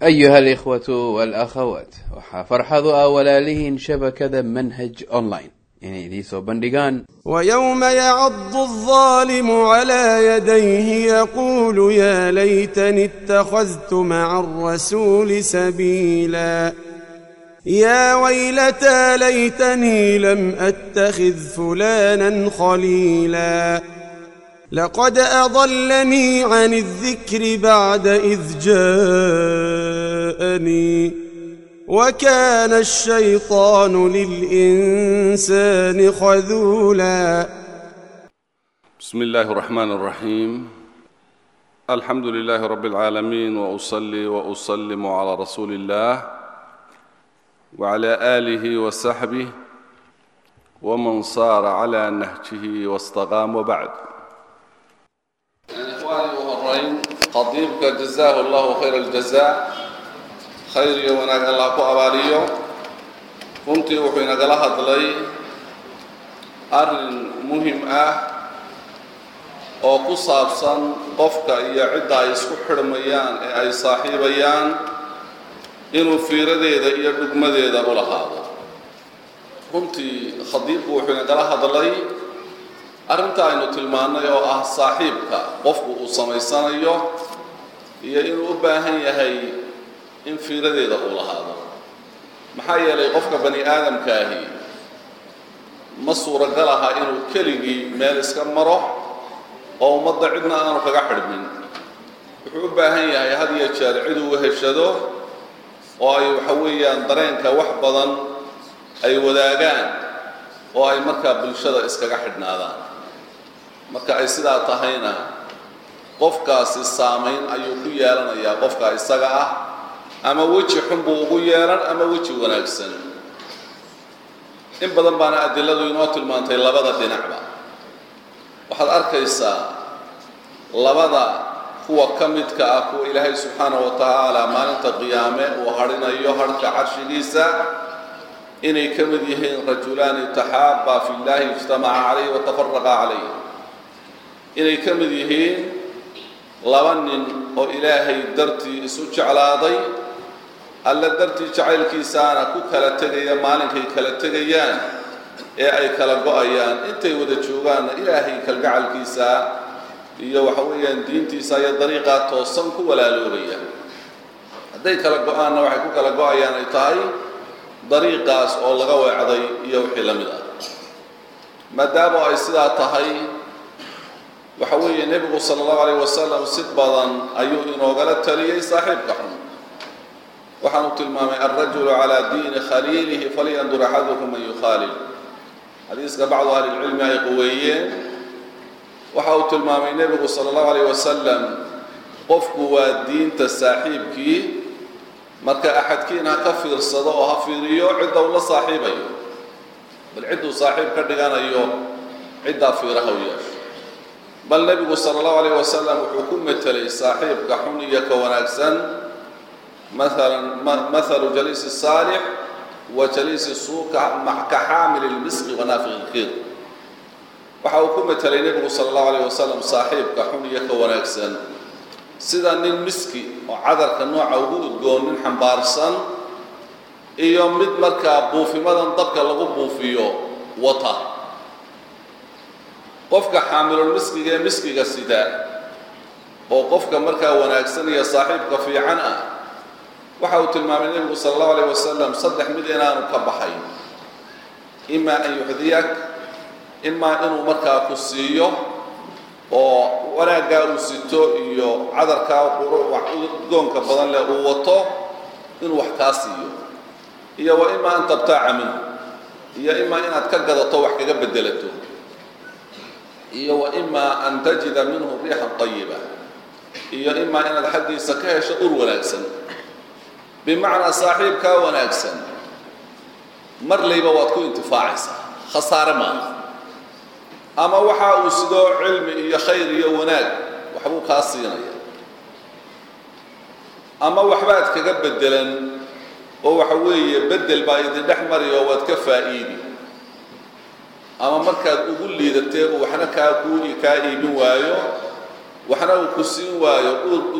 أيها الإخوة والأخوات waxaa farxadu ah walaalihiin shabakada manhaj online inay idiin soo bandhigaan ويوم يعض الظالم على يديه يقول يا ليتني اتخذت مع الرسول سبيلا يا ويلتى ليتني لم اتخذ فلانا خليلا لقد اضلني عن الذكر بعد اذ جاءني وكان الشيطان للانسان خذولا بسم الله الرحمن الرحيم الحمد لله رب العالمين واصلي واسلم على رسول الله وعلى اله وصحبه ومن صار على نهجه واستقام وبعد إخواني وهرين قضيبك جزاه الله خير الجزاء خير وناق الله كو أباليو كنتي وحين قلها دلي أرن مهم أه oo ku saabsan qofka iyo cidda ay isku xidhmayaan ee ay saaxiibayaan inuu fiiradeeda iyo dhugmadeeda u lahaado runtii khadiibku wuxuu inagala hadlay arrinta aynu tilmaannay oo ah saaxiibka qofku uu samaysanayo iyo inuu u baahan yahay in fiiradeeda uu lahaado maxaa yeelay qofka bani aadamkaahi ma suuragal aha inuu keligii meel iska maro oo ummadda cidna aanu kaga xidhmin wuxuu u baahan yahay had iyo jeer cid uu heshado oo ay waxa weeyaan dareenka wax badan ay wadaagaan oo ay markaa bulshada iskaga xidhnaadaan marka ay sidaa tahayna qofkaasi saamayn ayuu ku yeelanayaa qofka isaga ah ama weji xun buu ugu yeelan ama weji wanaagsan in badan baana adiladu inoo tilmaantay labada dhinacba waxaad arkaysaa labada kuwa ka midka ah kuwa ilaahay subxaanahu wa tacaala maalinta qiyaame uu hadhinayo hadhka carshigiisa inay ka mid yihiin rajulaani taxaabaa fi llahi ijtamaca calayh watafaraqa calayh inay ka mid yihiin laba nin oo ilaahay dartii isu jeclaaday alla dartii jacaylkiisaana ku kala tegaya maalinkay kala tegayaan ee ay kala go-ayaan intay wada joogaanna ilaahay kalgacalkiisa iyo waxa weeyaan diintiisa iyo dariiqaa toosan ku walaaloobaya hadday kala go-aanna waxay ku kala go-ayaan ay tahay dariiqaas oo laga weecday iyo wixii la mid ah maadaama ay sidaa tahay waxa weeye nebigu sala allahu alayh wasalam si badan ayuu inoogala taliyey saaxiibka xun waxaanu tilmaamay alrajulu calaa diini khaliilihi falyandur axadukum man yukhaalil xadiiska bacdu ahli lcilmi ay quweeyeen waxa uu tilmaamay nebigu sala allahu alayh wasalam qofku waa diinta saaxiibkii marka axadkiin ha ka fiirsado oo ha fiiriyo cidda uu la saaxiibayo bal cidduu saaxiib ka dhiganayo ciddaa fiiraha u yeesho bal nebigu sala allahu alayh wasalam wuxuu ku metelay saaxiibka xun iyo ka wanaagsan maalan mathalu jaliisi saalix wa jaliisi suuka ka xaamili lmisqi wa naafiqi lkhiir waxa uu ku metelay nebigu sala allahu alayh wasalam saaxiibka xun iyo ka wanaagsan sida nin miski oo cadarka nooca ugu udgoon nin xambaarsan iyo mid markaa buufimadan dabka lagu buufiyo wata qofka xaamilul miskiga ee miskiga sida oo qofka markaa wanaagsan iyo saaxiibka fiican ah waxa uu tilmaamay nebigu sala allahu alayh wasalam saddex mid inaanu ka baxayn imaa an yuxdiyak imaa inuu markaa ku siiyo oo wanaaggaa uu sito iyo cadarkaa udgoonka badan leh uu wato inuu wax kaa siiyo iyo wa imaa an tabtaaca minhu iyo imaa inaad ka gadato wax kaga bedelato iyo wa imaa an tajida minhu riixan tayiba iyo imaa inaad xaggiisa ka hesho ur wanaagsan bimacnaa saaxiibkaa wanaagsan mar layba waad ku intifaacaysaa khasaare maaha ama waxa uu sidoo cilmi iyo khayr iyo wanaag waxbuu kaa siinaya ama waxbaad kaga bedelan oo waxa weeye bedel baa idin dhex mari oo waad ka faa'iidi ama markaad ugu liidateen uu waxna kaa kuu kaa iibin waayo waxna uu ku siin waayo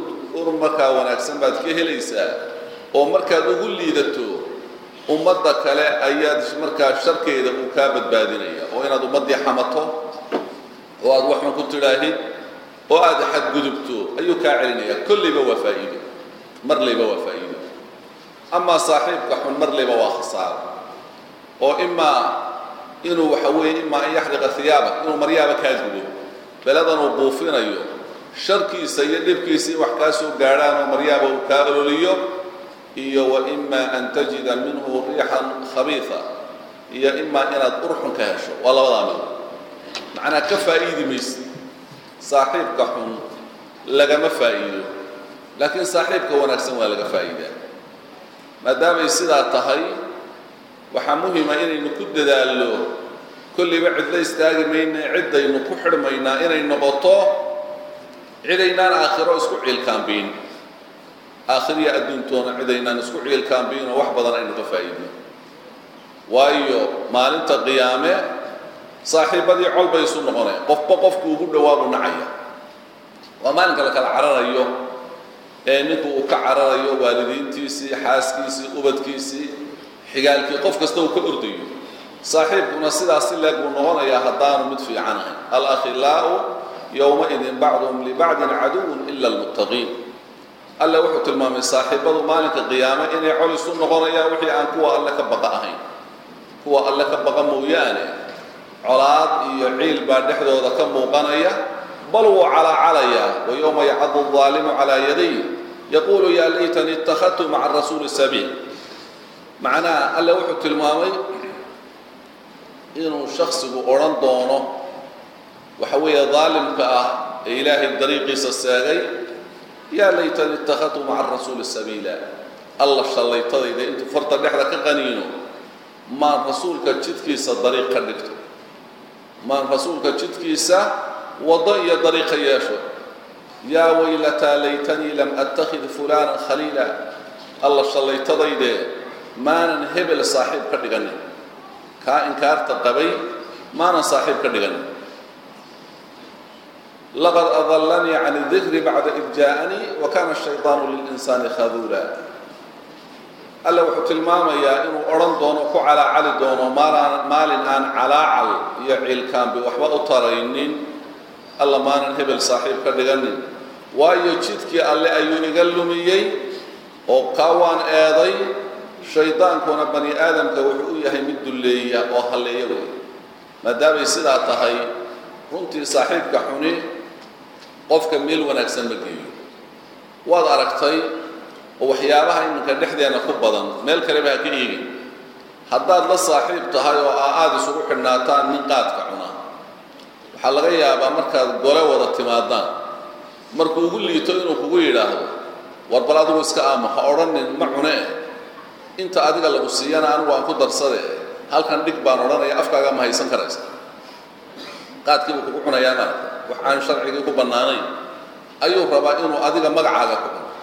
ujuur markaa wanaagsan baad ka helaysaa oo markaad ugu liidato ummadda kale ayaad markaa sharkeeda uu kaa badbaadinaya oo inaad ummaddii xamato oo aad waxun ku tidhaahid oo aad xadgudubto ayuu kaa celinaya kollayba waa faa'iido marlayba waa faa'iido amaa saaxiibka xun marlayba waa khasaaro oo imaa inuu waxa weeye imaa an yaxriqa hiyaabak inuu maryaaba kaa gudo beladan uu buufinayo sharkiisa iyo dhibkiisa in wax kaa soo gaadhaan oo maryaaba uu kaa ololiyo iyo wa imaa an tajida minhu riixan khabiisa iyo imaa inaad urxun ka hesho waa labadaa mid macnaa ka faa'iidi mayse saaxiibka xun lagama faa'iido laakiin saaxiibka wanaagsan waa laga faa'iidaa maadaamay sidaa tahay waxaa muhima inaynu ku dadaallo kollayba cidla istaagi mayna ciddaynu ku xidhmaynaa inay noqoto cidaynaan aakhiro isku ciilkaambiin aakhiriya adduuntoona cidaynaan isku ciilkaambiin oo wax badan aynu ka faa'iidno waayo maalinta qiyaame saaxiibbadii col bay isu noqoneen qofba qofku ugu dhowaabu nacaya waa maalinka la kala cararayo ee ninku uu ka cararayo waalidiintiisii xaaskiisii ubadkiisii xigaalkii qof kasta uu ka ordayo saaxiibkuna sidaas si leeg buu noqonayaa haddaanu mid fiican ahayn alakhilaa'u yowmaidin bacduhum libacdin caduwun ila almuttaqiin alle wuxuu tilmaamay saaxiibbadu maalinka qiyaame inay col isu noqonayaan wixii aan kuwa alle ka baqa ahayn kuwa alle ka baqa mooyaane colaad iyo ciil baa dhexdooda ka muuqanaya bal wuu calaacalayaa wa yowma yacadu aldaalimu calaa yaday yaquulu yaa laytanii ittakhadtu maca rasuuli sabiil macnaha alle wuxuu tilmaamay inuu shaksigu odhan doono waxa weeye daalimka ah ee ilaahay dariiqiisa seegay yaa laytanii ittakhadtu maca rasuuli sabiila alla shallaytadayda intuu farta dhexda ka qaniino maan rasuulka jidkiisa dariiq ka dhigto maan rasuulka jidkiisa waddo iyo dariiqa yeesho yaa waylataa laytanii lam attakhid fulaanan khaliila alla shallaytadaydee maanan hebel saaxiib ka dhiganin kaa inkaarta qabay maanan saaxiib ka dhiganin laqad adallanii can dikri bacda id jaa'anii wa kaana ashaydaanu lilinsaani khaduula alle wuxuu tilmaamayaa inuu odhan doono ku calaacali doono maalaan maalin aan calaacal iyo ciilkaanbi waxba u taraynin alla maanan hebel saaxiib ka dhiganin waayo jidkii alle ayuu iga lumiyey oo kaa waan eeday shaydaankuna bani aadamka wuxuu u yahay mid dulleeya oo halleeya wey maadaamay sidaa tahay runtii saaxiibka xuni qofka meel wanaagsan ma geeyo waad aragtay oo waxyaabaha iminka dhexdeena ku badan meel kaleba ha ka eegin haddaad la saaxiib tahay oo aa aada isugu xidhnaataan nin qaadka cuna waxaa laga yaabaa markaad gole wada timaadaan markuu ugu liito inuu kugu yidhaahdo war bal adigu iska aama ha odhanin ma cune eh inta adiga lagu siiyana anigu aan ku darsade halkan dhig baan odhanaya afkaaga ma haysan karaysa qaadkii buu kugu cunayaa maaragta wax aan sharcigii ku bannaanayn ayuu rabaa inuu adiga magacaaga ku cuno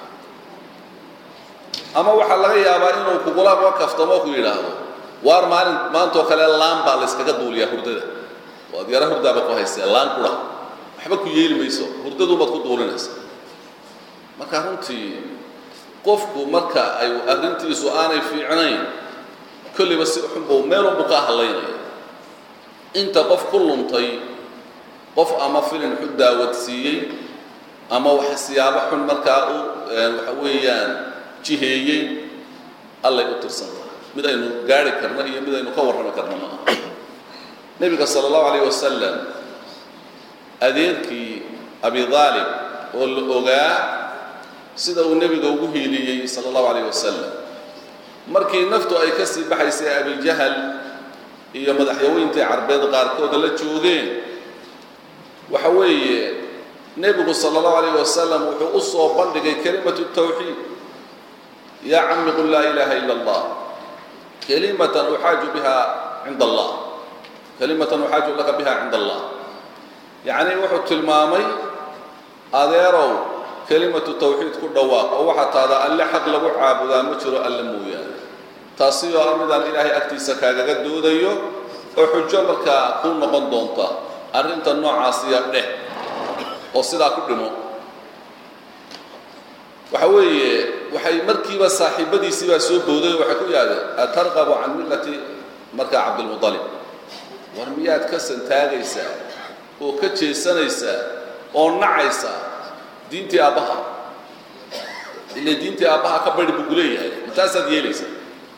ama waxaa laga yaabaa inuu kugula kaftamo ku yidhaahdo waar maalin maantoo kale laan baa la yskaga duuliyaa hurdada waad yara hurdaaba ku haystee laan qura waxba ku yeeli mayso hurdaduubaad ku duulinaysa marka runtii qofku marka ay arrintiisu aanay fiicnayn kolliba si xunbuu meelunbuu ka hadlaynaya inta qof ku luntay qof ama filin xun daawadsiiyey ama wax siyaabo xun markaa u waxa weeyaan jiheeyey allay u tirsan tahay mid aynu gaari karno iyo mid aynu ka warrami karno ma aha nebiga sala allahu alayh wasalam adeerkii abi daalib oo la ogaa sida uu nebiga ugu hiiliyey sala allahu alayh wasalam markii naftu ay ka sii baxaysay abijahal iyo madaxyaweyntii carbeed qaarkooda la joogeen waxa weeye nebigu sala allahu alayh wasalam wuxuu u soo bandhigay kelimatu tawxiid yaa cami qul laa ilaaha ila allah kelimatan uxaaju biha cinda allah kelimatan uxaaju laka biha cinda allah yacnii wuxuu tilmaamay adeerow kelimatu tawxiid ku dhawaaq oo waxaa taada alle xaq lagu caabudaa ma jiro alle mooyaane taasi oo ah midaan ilaahay agtiisa kaagaga doodayo oo xujo markaa kuu noqon doonta arrinta noocaasiya dheh oo sidaa ku dhimo waxa weeye waxay markiiba saaxiibadiisii baa soo bowday oo waxay ku yidhahdeen atarqabu can millati markaa cabdilmuطalib war miyaad ka santaagaysaa oo ka jeesanaysaa oo nacaysaa diintii aabbaha ile diintii aabbaha ka bari buu kuleeyahay mataasaad yeelaysaa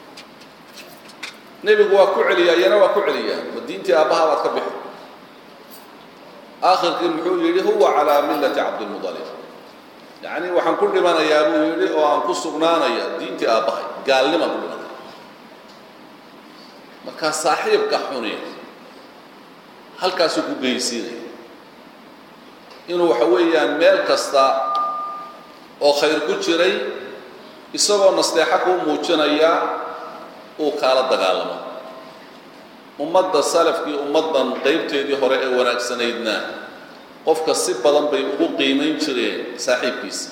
nebigu waa ku celiyaa iyana waa ku celiyaa ma diintii aabbaha baad ka bixi aakhirkii muxuu yidhi huwa calaa millati cabdilmuطalib yacni waxaan ku dhimanayaa buu yidhi oo aan ku sugnaanaya diintii aabbahay gaalnimaan ku dhimanaya markaa saaxiibka xuni halkaasuu ku geysiinaya inuu waxa weeyaan meel kasta oo khayr ku jiray isagoo nasteexo kuu muujinaya uu kaala dagaalamo ummadda salafkii ummaddan qaybteedii hore ee wanaagsanaydna qofka si badan bay ugu qiimayn jireen saaxiibkiisa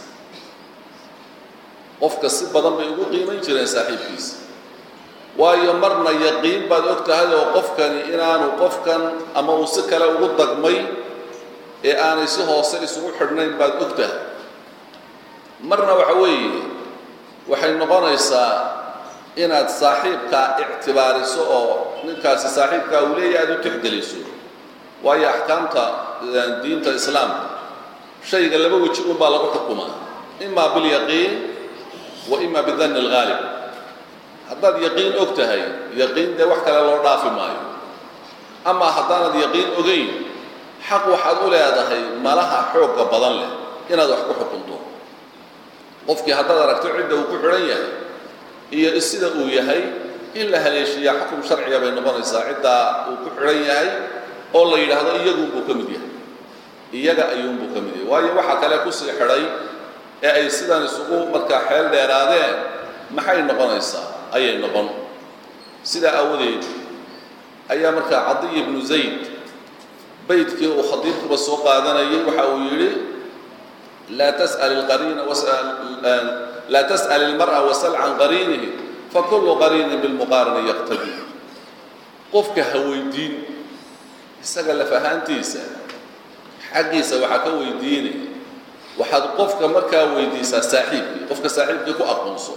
qofka si badan bay ugu qiimayn jireen saaxiibkiisa waayo marna yaqiin baad og tahay oo qofkani inaanu qofkan ama uu si kale ugu dagmay ee aanay si hoose isugu xidhnayn baad og tahay marna waxa weeye waxay noqonaysaa inaad saaxiibkaa ictibaariso oo ninkaasi saaxiibkaa uu leeyahy aad u tixgeliso waayo axkaamta diinta islaamka shayga laba weji un baa lagu xukumaa ima bilyaqiin wa ima bidanni alghaalib haddaad yaqiin og tahay yaqiin dee wax kale loo dhaafi maayo ama haddaanad yaqiin ogayn xaq waxaad u leedahay malaha xoogga badan leh inaad wax ku xukunto qofkii haddaad aragto cidda uu ku xidhan yahay iyo sida uu yahay in la haleeshiiyaa xukum sharciga bay noqonaysaa ciddaa uu ku xidhan yahay oo la yidhaahdo iyagunbuu ka mid yahay iyaga ayuunbuu ka mid yahay waayo waxaa kale kusii xidhay ee ay sidan isugu markaa xeel dheeraadeen maxay noqonaysaa ayay noqon sidaa aawadeed ayaa markaa cadiy ibnu zayd baydkii uu khadiibkuba soo qaadanayay waxa uu yidhi laa tas'al alqariina laa tas'al ilmar'a wasal can qariinihi fakulu qariinin bilmuqaarini yaqtadi qofka ha weydiin isaga laf ahaantiisa xaggiisa waxaa ka weydiinaya waxaad qofka markaa weydiisaa saaxiibkii qofka saaxiibkii ku aqoonso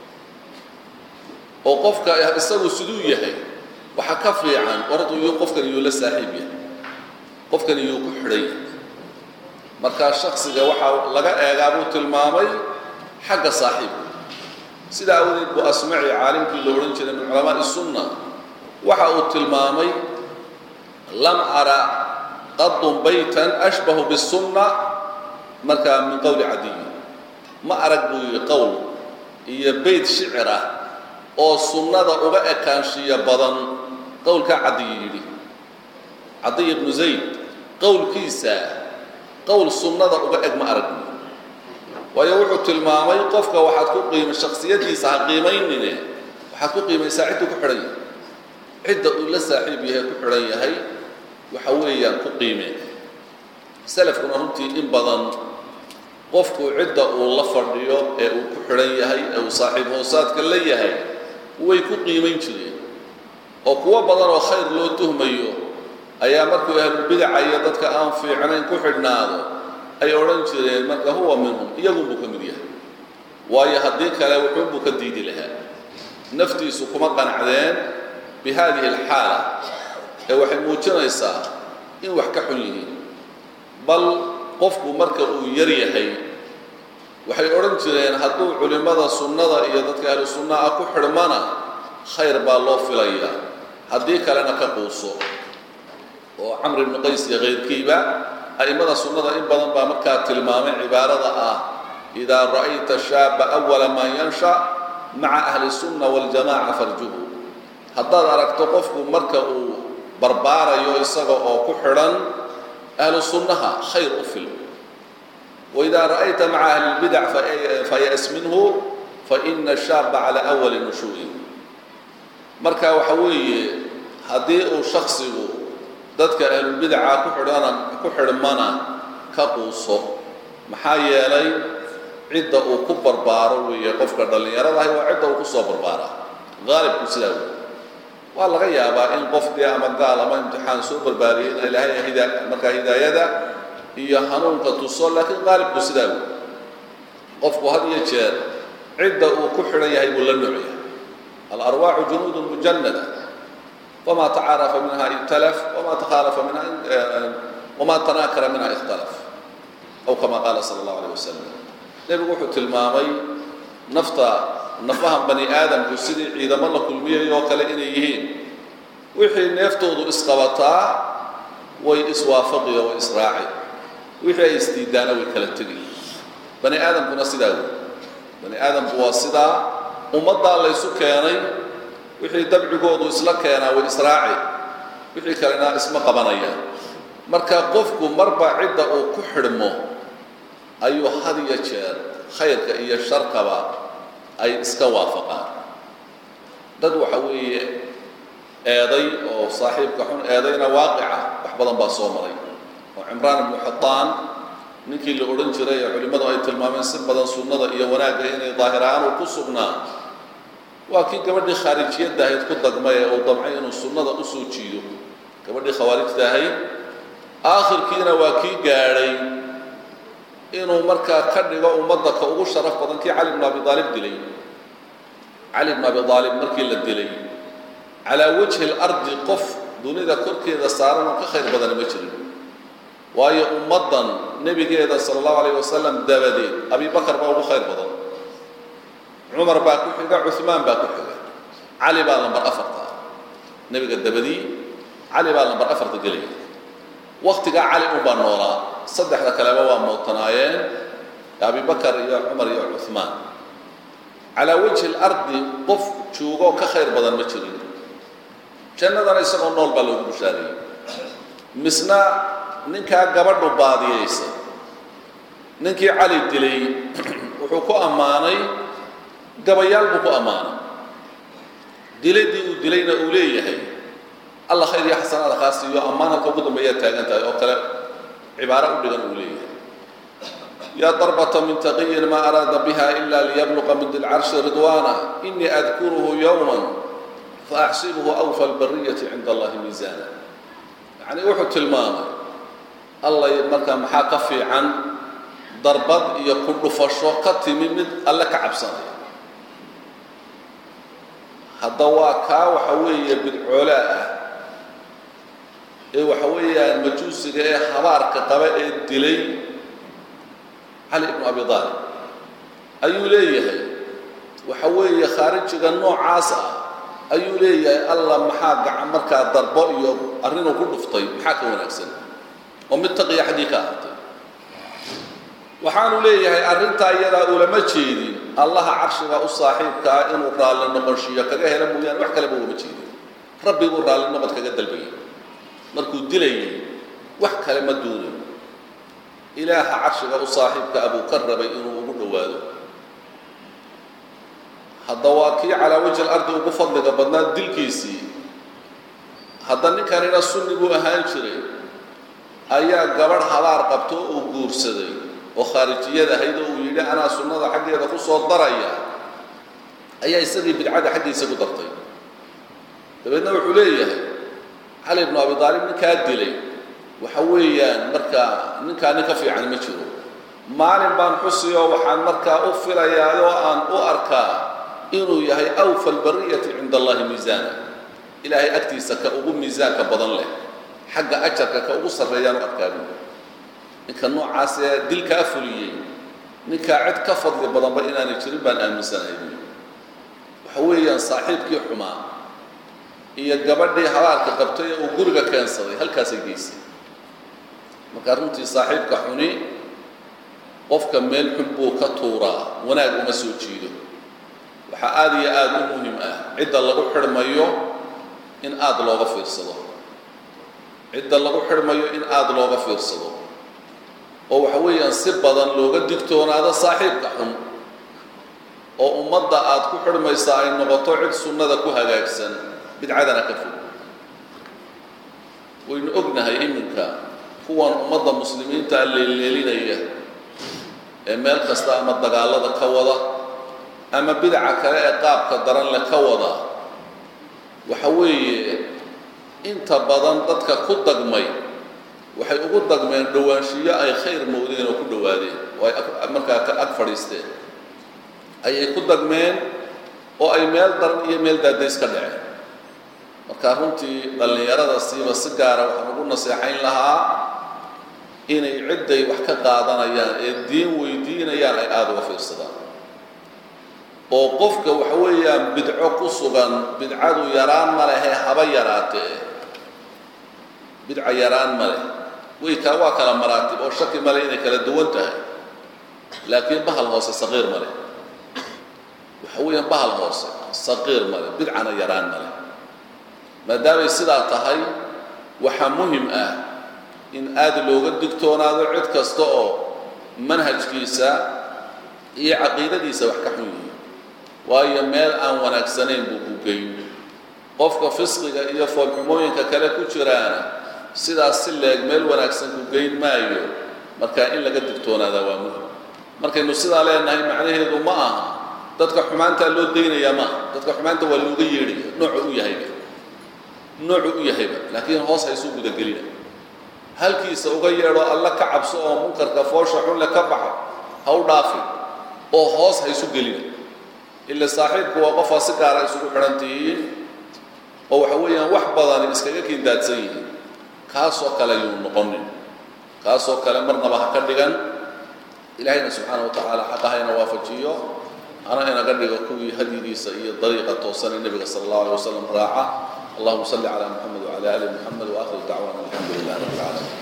oo qofka isagu siduu yahay waxa ka fiican waradu iyuu qofkan iyuu la saaxiib yahay qofkan iyuu ku xidhan yahay markaa shaksiga waxaa laga eegaa buu tilmaamay xagga saaxiibka sidaa awadeed buu asmaci caalimkii la odhan jiray min culamaa'i sunna waxa uu tilmaamay lam ara qadun baytan ashbahu bisunna markaa min qowli cadiyi ma arag buu yidhi qowl iyo beyt shicir ah oo sunnada uga ekaanshiya badan qowlkaa cadiyi yidhi cadiy ibnu zayd qowlkiisa qowl sunnada uga eg ma arag buu waayo wuxuu tilmaamay qofka waxaad ku qiima shaksiyadiisa ha qiimaynine waxaad ku qiimaysaa cidduu ku xidhan yahay cidda uu la saaxiib yahay ku xidhan yahay waxa weeyaan ku qiimeen salafkuna runtii in badan qofku cidda uu la fadhiyo ee uu ku xidhan yahay ee uu saaxiib hoosaadka la yahay way ku qiimayn jireen oo kuwo badan oo khayr loo tuhmayo ayaa markuu ahlulbidaca iyo dadka aan fiicnayn ku xidhnaado ay odhan jireen marka huwa minhum iyagunbuu ka mid yahay waayo haddii kale wuxuunbuu ka diidi lahaa naftiisu kuma qanacdeen bi haadihi alxaala ee waxay muujinaysaa in wax ka xun yihiin bal qofku marka uu yar yahay waxay odhan jireen hadduu culimmada sunnada iyo dadka ahlu sunna ah ku xidhmana khayr baa loo filayaa haddii kalena ka quuso oo camr ibnu qays iyo kayrkiiba a'immada sunnada in badan baa markaa tilmaamay cibaarada ah idaa ra'ayta shaaba awala maa yansha maca ahli sunna waljamaca farjuhu haddaad aragto qofku marka uu barbaarayo isaga oo ku xidhan ahlu sunnaha khayr u fil waidaa ra'ayta maca ahli lbidac fayas minhu faina shaaba cala awali nushuu'in marka waxa weeye haddii uu shaksigu dadka ahlulbidaca ku xidhana ku xidhmana ka quuso maxaa yeelay cidda uu ku barbaaro weeye qofka dhallinyaradahay waa cidda uu ku soo barbaaraa haalibku sidaa wey waa laga yaabaa in qof dee ama gaal ama imtixaan soo barbaariyay in ilaahay hida markaa hidaayada iyo hanuunka tuso laakiin haalibku sidaa wey qofku had iyo jeer cidda uu ku xidhan yahay buu la nooc yahay alarwaaxu junuudun mujannada famaa tacaarafa minha ibtalaf wamaa takhaalafa minha wamaa tanaakara minha ikhtalaf aw kama qaala sala allahu alayh wasalam nebigu wuxuu tilmaamay nafta nafahan bani aadamku sidii ciidamo la kulmiyay oo kale inay yihiin wixii neeftoodu isqabataa way iswaafaqiyo way israaci wixii ay isdiidaana way kala tegi bani aadamkuna sidaa wey bani aadamku waa sidaa ummaddaa laysu keenay wixii dabcigoodu isla keenaa way israaci wixii kalena isma qabanayaan marka qofku marba cidda uu ku xidhmo ayuu had iyo jeer khayrka iyo sharkaba ay iska waafaqaan dad waxa weeye eeday oo saaxiibka xun eedayna waaqica wax badan baa soo maray oo cimraan ibnu xataan ninkii la odhan jiray ee culimmadu ay tilmaameen si badan sunnada iyo wanaagga inay daahirahaan uu ku sugnaa waa kii gabadhii khaarijiyadda ahayd ku dagmay ee uu damcay inuu sunnada u soo jiido gabadhii khawaarijta ahayd aakhirkiina waa kii gaadhay inuu markaa ka dhigo ummadda ka ugu sharaf badan kii cali bnu abi aalib dilay cali bnu abi aalib markii la dilay calaa wajhi اlardi qof dunida korkeeda saaran oo ka khayr badani ma jirin waayo ummaddan nebigeeda sala allahu alayh wasalam dabadeed abi bakar baa ugu khayr badan cumar baa ku xiga cuhmaan baa ku xiga cali baa lambar afarta nebiga dabadii cali baa lambar afarta gelaya waktigaa cali unbaa noolaa saddexda kaleba waa mootanaayeen abi bakar iyo cumar iyo cuhmaan calaa wajhi اlardi qof joogoo ka khayr badan ma jirin jannadana isagoo nool baa loogu bushaareeyey misna ninkaa gabadhu baadiyaysa ninkii cali dilay wuxuu ku ammaanay gabayaal buu ku ammaanay diladii uu dilayna uu leeyahay alla khayr iyo xasanaada kaa siiyo ammaan halka ugu dambeeyaad taagan tahay oo kale cibaaro u dhigan uu leeyahay yaa darbata min taqiyin maa araada biha ila liyabluqa min dilcarshi ridwaana inii adkuruhu yowma faaxsibuhu awfa albariyati cinda allahi miisaana yacni wuxuu tilmaamay alla markaa maxaa ka fiican darbad iyo ku dhufasho ka timi mid alle ka cabsanaya hadda waa kaa waxa weeye bidcoolaa ah ee waxa weeyaan majuusiga ee habaarka qaba ee dilay cali ibnu abi aalib ayuu leeyahay waxa weeye khaarijiga noocaas ah ayuu leeyahay alla maxaa gacan markaa darbo iyo arrinuu ku dhuftay maxaa ka wanaagsan oo mid taqiya xaggii ka ahaatay waxaanu leeyahay arrintaa iyadaa ulama jeedin allaha carshiga u saaxiibka ah inuu raalli noqonshiyo kaga hela mooyaane wax kaleba ulama jeedin rabbi buu raalli noqod kaga dalbayay markuu dilayay wax kale ma duunin ilaaha carshiga u saaxiibka abuu ka rabay inuu ugu dhowaado hadda waa kii calaa wajhi alardi ugu fadliga badnaa dilkiisii hadda ninkanina sunni buu ahaan jiray ayaa gabadh habaar qabto uu guursaday oo khaarijiyad ahayd oo uu yidhi anaa sunnada xaggeeda ku soo daraya ayaa isagii bidcada xaggiisa ku dartay dabeedna wuxuu leeyahay cali ibnu abi aalib ninkaa dilay waxa weeyaan markaa ninkaa nin ka fiican ma jiro maalin baan xusiyoo waxaan markaa u filayaa oo aan u arkaa inuu yahay awfa albariyati cinda allahi miisaana ilaahay agtiisa ka ugu miisaanka badan leh xagga ajarka ka ugu sarreeyaan u arkaabi ninka noocaas ee dilkaa fuliyey ninkaa cid ka fadli badanba inaanay jirin baan aaminsanahay buui waxa weeyaan saaxiibkii xumaa iyo gabadhii habaarka qabtay ee uu guriga keensaday halkaasay geysay markaa runtii saaxiibka xuni qofka meel xun buu ka tuuraa wanaag uma soo jiido waxaa aada iyo aada u muhim ah cidda lagu xidhmayo in aada looga fiirsado cidda lagu xidhmayo in aada looga fiirsado oo waxa weeyaan si badan looga digtoonaado saaxiibka xun oo ummadda aada ku xidhmaysaa ay noqoto cid sunnada ku hagaagsan bidcadana ka fog waynu ognahay iminka kuwan ummadda muslimiinta leelleelinaya ee meel kasta ama dagaallada ka wada ama bidaca kale ee qaabka daran leh ka wada waxa weeye inta badan dadka ku dagmay waxay ugu dagmeen dhowaanshiyo ay khayr mowdeen oo ku dhowaadeen oo ay markaa ka ag fadhiisteen ayay ku dagmeen oo ay meel daran iyo meel daadays ka dhaceen marka runtii dhallinyarada siiba si gaara waxaan ugu naseexayn lahaa inay cidday wax ka qaadanayaan ee diin weydiinayaan ay aada uga fiirsadaan oo qofka waxa weeyaan bidco ku sugan bidcadu yaraan ma lehe haba yaraatee bidca yaraan ma leh way ka waa kala maraatib oo shaki male inay kala duwan tahay laakiin bahal hoose saqiir ma leh waxa weeyaan bahal hoose saqiir ma leh bidcana yaraan ma leh maadaamay sidaa tahay waxaa muhim ah in aada looga digtoonaado cid kasta oo manhajkiisa iyo caqiidadiisa wax ka xun yihiin waayo meel aan wanaagsanayn buu ku geyn qofka fisqiga iyo foolxumooyinka kale ku jiraana sidaas si leeg meel wanaagsan ku geyn maayo marka in laga digtoonaada waa muhim markaynu sidaa leenahay macnaheedu ma aha dadka xumaantaa loo daynayaa maaha dadka xumaanta waa looga yeedhaya noocu u yahayba noocu u yahayba laakiin hoos haysuu gudagelina halkiisa uga yeedho alla ka cabso oo munkarka foosha xunle ka baxo ha u dhaafi oo hoos haysu gelina ila saaxiibku waa qofaa si gaara isugu xidhan tihiin oo waxa weeyaan wax badan iskaga kindaadsan yihiin kaasoo kale yuu noqonin kaasoo kale marnaba ha ka dhigan ilaahayna subxaana wa tacaala xaqa hayna waafajiyo hana inaga dhigo kuwii hadyigiisa iyo dariiqa toosan ee nebiga sala allahu alay wasalam raaca allahuma salli calaa muxamed wacala ali muxamed waakhir dacwaana alxamdu lilah rabbi alcaalamiin